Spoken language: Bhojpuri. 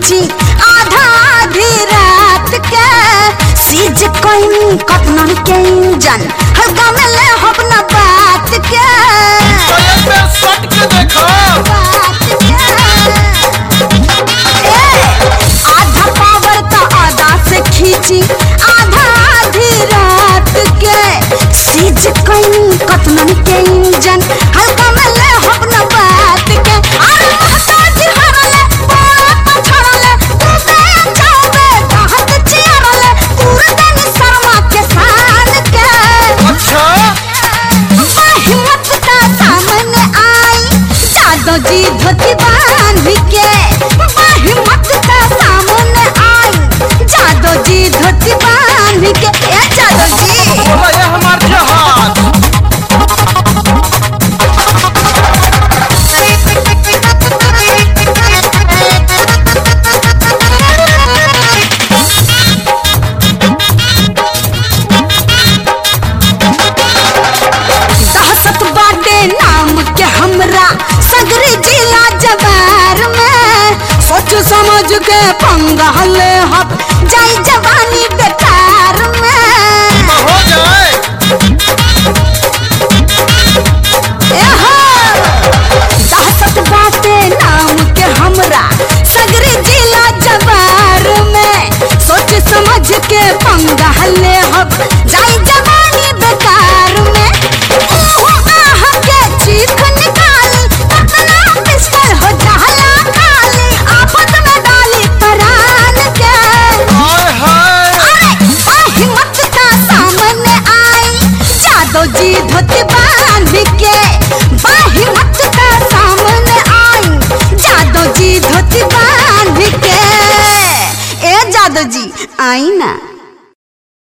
खींची आधा आधी रात के सीज कोई कतनन के इंजन हल्का में ले हब न बात के तो एक बेर सट के देखो बात के ए, आधा पावर तो आधा से खींची आधा आधी रात के सीज कोई कतनन के इंजन हल्का में ले हब न बात के अरे महताज हरले बोला तो छड़ले तू बे जावे कहत चिरले पूरा दिन शर्मा के शान के अच्छा हिम्मत का सामने आई जादो जी धोती बांध के हिम्मत का सामने आई जादो जी धोती बांध के ए जादो जी बोला ये हमार जहाज दहशत बाटे नाम के हमरा सगरी जिला जवार में सोच समझ के पंगा ले